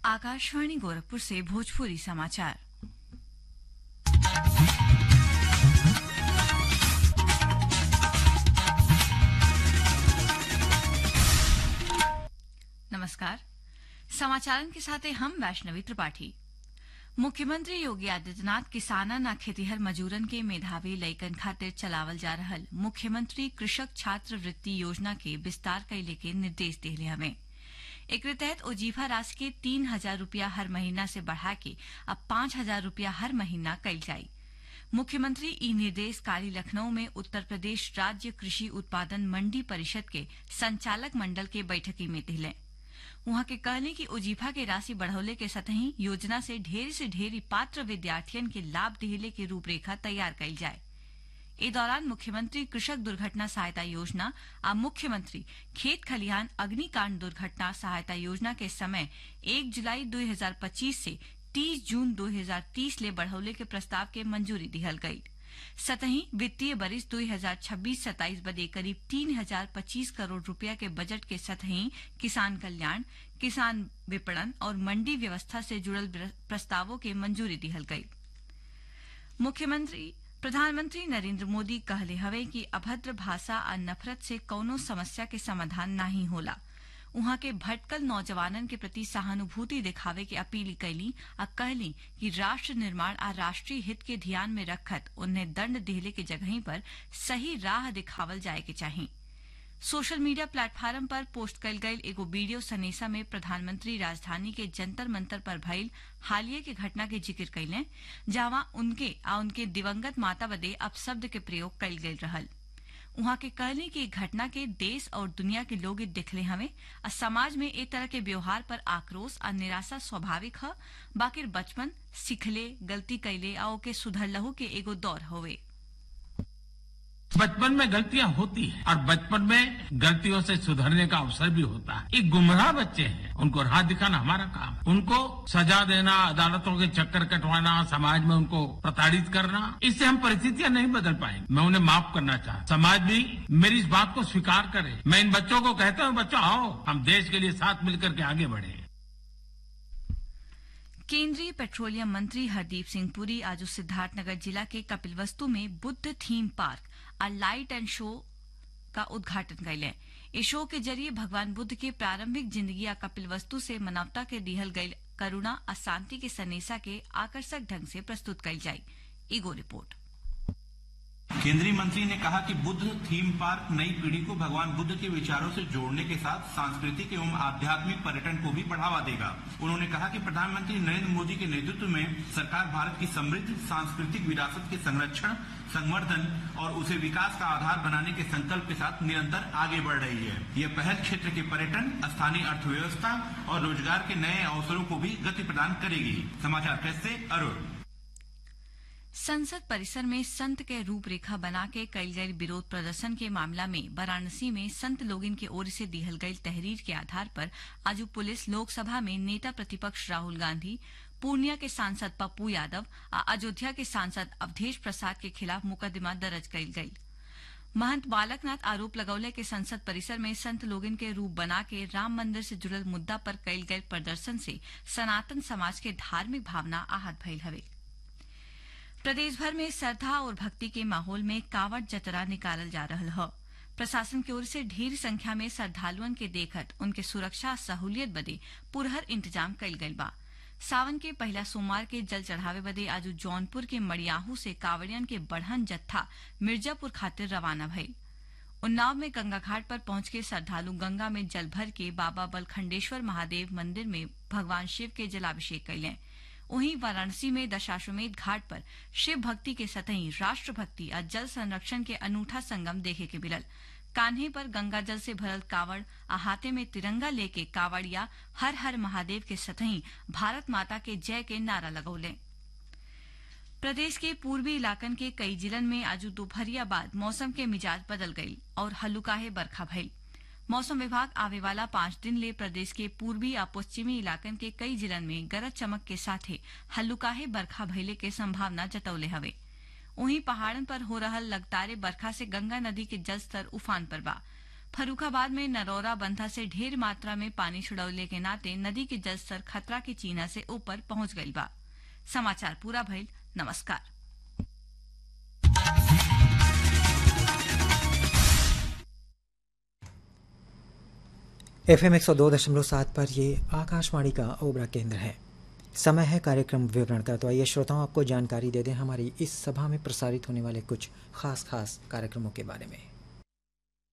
आकाशवाणी गोरखपुर से भोजपुरी समाचार नमस्कार समाचारन के साथ हम वैष्णवी त्रिपाठी मुख्यमंत्री योगी आदित्यनाथ किसानन आ खेतिहर मजूरन के मेधावी लइकन खातिर चलावल जा रहल मुख्यमंत्री कृषक छात्र वृत्ति योजना के विस्तार कैले के निर्देश दिले हवे एकरे तहत ओजीफा राशि के तीन हजार रूपया हर महीना से बढ़ा के अब पांच हजार रूपया हर महीना कैल जाई मुख्यमंत्री ई निर्देश काली लखनऊ में उत्तर प्रदेश राज्य कृषि उत्पादन मंडी परिषद के संचालक मंडल के बैठकी में दिले वहां के कहले कि ओजीफा के राशि बढ़ौले के सतही योजना से ढेर से ढेरी पात्र विद्यार्थियन के लाभ दिहले के रूपरेखा तैयार कैल जाए इस दौरान मुख्यमंत्री कृषक दुर्घटना सहायता योजना आ मुख्यमंत्री खेत खलिहान अग्निकांड दुर्घटना सहायता योजना के समय 1 जुलाई 2025 से 30 जून 2030 ले बढ़ौले के प्रस्ताव के मंजूरी दिहल गई सतही वित्तीय बरिस 2026-27 बदे करीब तीन हजार पच्चीस करोड़ रुपया के बजट के सतही किसान कल्याण किसान विपणन और मंडी व्यवस्था से जुड़ल प्रस्तावों के मंजूरी दिहल गई मुख्यमंत्री प्रधानमंत्री नरेंद्र मोदी कहले हवे कि अभद्र भाषा आ नफरत से कौनो समस्या के समाधान नहीं होला उहाँ के भटकल नौजवानन के प्रति सहानुभूति दिखावे के अपील कैली आ कहली कि राष्ट्र निर्माण आ राष्ट्रीय हित के ध्यान में रखत उन्हें दंड दिहले के जगही पर सही राह दिखावल जाए के चाहिए सोशल मीडिया प्लेटफॉर्म पर पोस्ट कल गई एगो वीडियो सनेसा में प्रधानमंत्री राजधानी के जंतर मंतर पर भइल हालिया के घटना के जिक्र कैले जहां उनके आ उनके दिवंगत माता बदे अपशब्द के प्रयोग कल गई रहल उहाँ के कहले कि घटना के देश और दुनिया के लोग दिखले हवे आ समाज में एक तरह के व्यवहार पर आक्रोश आ निराशा स्वाभाविक ह बाकिर बचपन सिखले गलती कैले आ ओके सुधरलहू के एगो दौर होवे बचपन में गलतियां होती हैं और बचपन में गलतियों से सुधरने का अवसर भी होता है एक गुमराह बच्चे हैं उनको राह दिखाना हमारा काम है उनको सजा देना अदालतों के चक्कर कटवाना समाज में उनको प्रताड़ित करना इससे हम परिस्थितियां नहीं बदल पाएंगे मैं उन्हें माफ करना चाहता समाज भी मेरी इस बात को स्वीकार करे मैं इन बच्चों को कहता हूँ बच्चों आओ हम देश के लिए साथ मिलकर के आगे बढ़े केंद्रीय पेट्रोलियम मंत्री हरदीप सिंह पुरी आज सिद्धार्थनगर जिला के कपिलवस्तु में बुद्ध थीम पार्क आ लाइट एंड शो का उद्घाटन कैले इस शो के जरिए भगवान बुद्ध के प्रारंभिक जिंदगी आ कपिलवस्तु से मानवता के दिहल गई करुणा आ शांति के सनेसा के आकर्षक ढंग से प्रस्तुत कल जाई ईगो रिपोर्ट केंद्रीय मंत्री ने कहा कि बुद्ध थीम पार्क नई पीढ़ी को भगवान बुद्ध के विचारों से जोड़ने के साथ सांस्कृतिक एवं आध्यात्मिक पर्यटन को भी बढ़ावा देगा उन्होंने कहा कि प्रधानमंत्री नरेंद्र मोदी के नेतृत्व में सरकार भारत की समृद्ध सांस्कृतिक विरासत के संरक्षण संवर्धन और उसे विकास का आधार बनाने के संकल्प के साथ निरंतर आगे बढ़ रही है यह पहल क्षेत्र के पर्यटन स्थानीय अर्थव्यवस्था और रोजगार के नए अवसरों को भी गति प्रदान करेगी समाचार प्रेस से अरुण संसद परिसर में संत के रूपरेखा बना के कल गई विरोध प्रदर्शन के मामला में वाराणसी में संत लोगिन की ओर से दिहल गई तहरीर के आधार पर आज पुलिस लोकसभा में नेता प्रतिपक्ष राहुल गांधी पूर्णिया के सांसद पप्पू यादव और अयोध्या के सांसद अवधेश प्रसाद के खिलाफ मुकदमा दर्ज कल गई महंत बालकनाथ आरोप लगौले के संसद परिसर में संत लोगिन के रूप बना के राम मंदिर से जुड़ल मुद्दा पर कल गए प्रदर्शन से सनातन समाज के धार्मिक भावना आहत भइल हवे प्रदेश भर में श्रद्धा और भक्ति के माहौल में कावड़ जतरा निकालल जा रहा है प्रशासन की ओर से ढेर संख्या में श्रद्धालुअन के देखत उनके सुरक्षा सहूलियत बदे पुरहर इंतजाम कल गई बा सावन के पहला सोमवार के जल चढ़ावे बदे आज जौनपुर के मड़ियाहू से कांवड़ियन के बढ़न जत्था मिर्जापुर खातिर रवाना भइल उन्नाव में गंगा घाट पर पहुंच के श्रद्धालु गंगा में जल भर के बाबा बलखंडेश्वर महादेव मंदिर में भगवान शिव के जलाभिषेक कैलें वहीं वाराणसी में दशाश्वमेध घाट पर शिव भक्ति के सतही राष्ट्र भक्ति और जल संरक्षण के अनूठा संगम देखे के मिलल कान्हे पर गंगा जल से भरल कावड़ आ हाथे में तिरंगा लेके कावड़िया हर हर महादेव के सतही भारत माता के जय के नारा लगौले प्रदेश के पूर्वी इलाकन के कई जिलन में आज दोपहरिया बाद मौसम के मिजाज बदल गई और हल्लुकाहे बरखा भई मौसम विभाग आवे वाला पांच दिन ले प्रदेश के पूर्वी आ पश्चिमी इलाकन के कई जिलन में गरज चमक के साथे हल्लुकाहे बरखा भइले के संभावना जतौले हवे वहीं पहाड़न पर हो रहा लगातार बरखा से गंगा नदी के जलस्तर उफान पर बा फरुखाबाद में नरौरा बंधा से ढेर मात्रा में पानी छुड़ौले के नाते नदी के जलस्तर खतरा के चीना से ऊपर पहुंच गई बा समाचार पूरा भइल नमस्कार एफ एम एक सौ दो दशमलव सात पर ये आकाशवाणी का ओबरा केंद्र है समय है कार्यक्रम विवरण का तो आइए श्रोताओं आपको जानकारी दे दें हमारी इस सभा में प्रसारित होने वाले कुछ खास खास कार्यक्रमों के बारे में